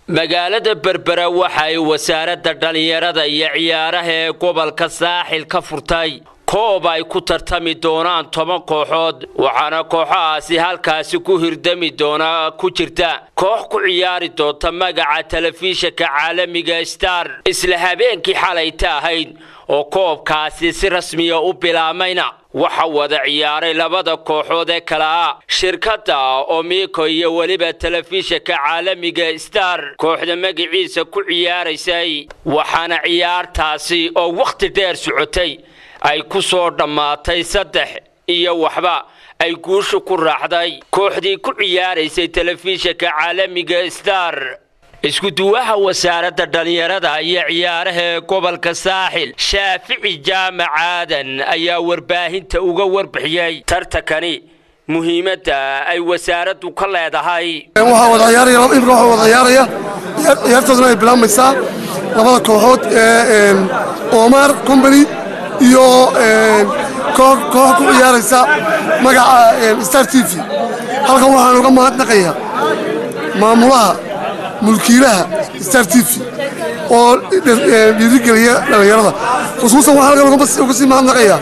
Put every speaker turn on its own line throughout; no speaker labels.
magaalada berbera waxa ay wasaaradda dhallinyarada iyo ciyaaraha ee gobolka saaxil ka furtay koob ay ku tartami doonaan toban kooxood waxaana kooxahaasi halkaasi ku hirdami doona ku jirta koox ku ciyaari doonta magaca telefishinka caalamiga star isla habeenkii xalayta ahayd oo koobkaasi si rasmiya u bilaamayna waxa wada ciyaaray labada kooxood ee kale ah shirkadda omiko iyo weliba telefishinka caalamiga star kooxda magaciisa ku ciyaaraysay waxaana ciyaartaasi oo wakhti dheer socotay ay ku soo dhammaatay saddex iyo waxba ay guusha ku raacday kooxdii ku ciyaaraysay telefishinka caalamiga star iskuduwaha wasaaradda dhallinyarada iyo ciyaaraha ee gobolka saaxil shaafici jaamac aadan ayaa warbaahinta uga warbixiyey tartankani muhiimadda ay wasaaraddu ka leedahay
waxaa wada ciyaaraya laba imika waxaa wada ciyaaraya ciyaartooduna ay bilaabmaysaa labada kooxood ee omar company iyo koox ku ciyaaraysa magaca star t v halkan waxaan uga mahadnaqayaa maamulaha mulkiilaha star t v oo dhiirigeliya dhallinyarada khusuusan waxaan halkan uga sii mahadnaqayaa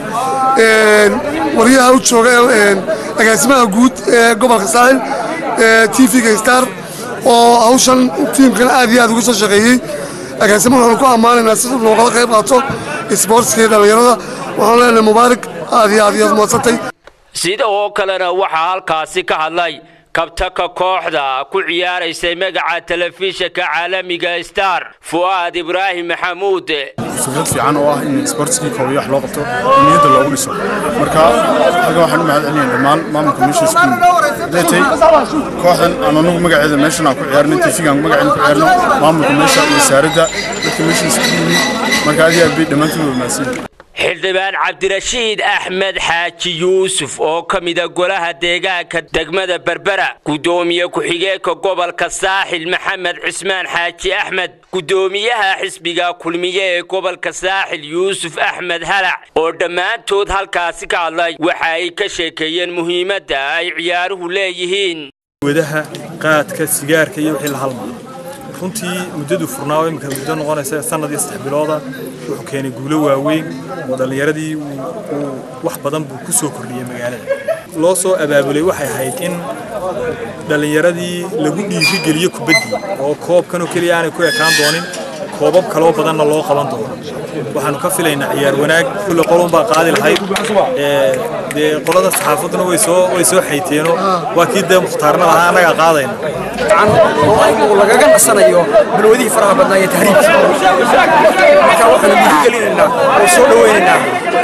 waryaha u jooga agaasimaha guud ee gobolka saaxil t v-ga star oo hawshan tiimkan aad iyo aad uga soo shaqeeyey agaasimo waxaan ku ammaanaynaa si loogala qayb qaato isboortska iyo dhallinyarada waxaan leenahay mubaarak aad iyo aad iyo aad madsantay
sida oo kalena waxaa halkaasi ka hadlay kabtaka kooxda ku ciyaaraysay magaca telefishinka caalamiga star fu'aad ibraahim maxamuud
suuqyad fiican oo ah in isboortskii koobiyo wax loo qabto niyadda loogu dhiso marka halkan waxaan u mahad celinaya dhammaan maamulka meesha isku deetay kooxdan aan anagu magaceeda meeshan aan ku ciyaarnay tifigaan magaceeda ku ciyaarno maamulka meesha wasaaradda dadka meesha isku yimid marka aad iyo aad bay dhammaantood wamaadsan
xildhibaan cabdirashiid axmed xaaji yuusuf oo ka mida golaha deegaanka degmada berbera guddoomiye ku-xigeenka gobolka saaxil maxamed cismaan xaaji axmed guddoomiyaha xisbiga kulmiye ee gobolka saaxil yuusuf axmed halac oo dhammaantood halkaasi ka hadlay waxa ay ka sheekeeyeen muhiimadda ay ciyaaruhu leeyihiin
wadaha qaadka sigaarka iyo wixii la halmaa runtii muddadu furnaa oo imika muddo noqonaysa sanad iyo saddex bilooda wuxuu keenay guulo waaweyn oo dhallinyaradii uu wax badan buu ku soo kordhiyey magaalada loo soo abaabulay waxay ahayd in dhallinyaradii lagu dhiirigeliyo kubaddii oo koobkanoo keliya aanay ku ekaan doonin koobab kaloo badanna loo qaban doono waxaanu ka filaynaa ciyaar wanaag kulle qolun baa qaadi lahayd dee qolada saxaafadduna way soo way soo xayteenoo waa kii dee mukhtaarna lahaa annagaa qaadayna
oo aynu lagaga nasanayo balwadihii faraha badnaa iyo tahriibkii marka waxaanu dhiirigelinaynaa oo soo dhawaynaynaa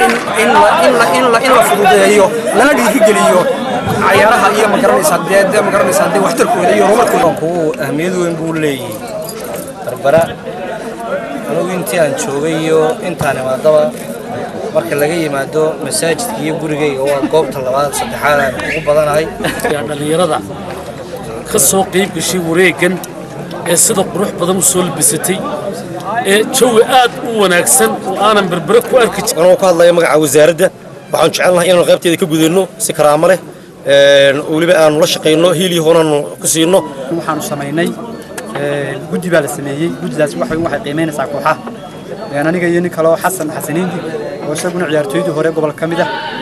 in la fududeeyo lana dhiirigeliyo cayaaraha iyo magaranaysaa dee magaranaysaa dee waxtarkooda iyo horumarkooda
kuwu ahmiyad weyn buu leeyahay barbara anugu intii aan joogay iyo intaan imaadaba marka laga yimaado masaajidka iyo gurigayga waa goobta labaad saddexaad aan ugu badanahay
dhallinyarada ka soo qayb gashay wareeggan ee sida qurux badan u soo labisatay ee jawi aad u wanaagsan oo aanan berbere ku arki jirin
anoo ku hadlaya magaca wasaaradda waxaan jecelnahay inaanu qaybteeda ka gudayno si karaamo leh weliba aanu la shaqayno hiilii hoonaanu ku siino
waxaanu samaynay guddi baa la sameeyey guddidaas waxay waxay qiimaynaysaa kooxaha aniga iyo nin kale oo xasan xasaniindi oo isaguna ciyaartooydii hore gobolka ka mid ah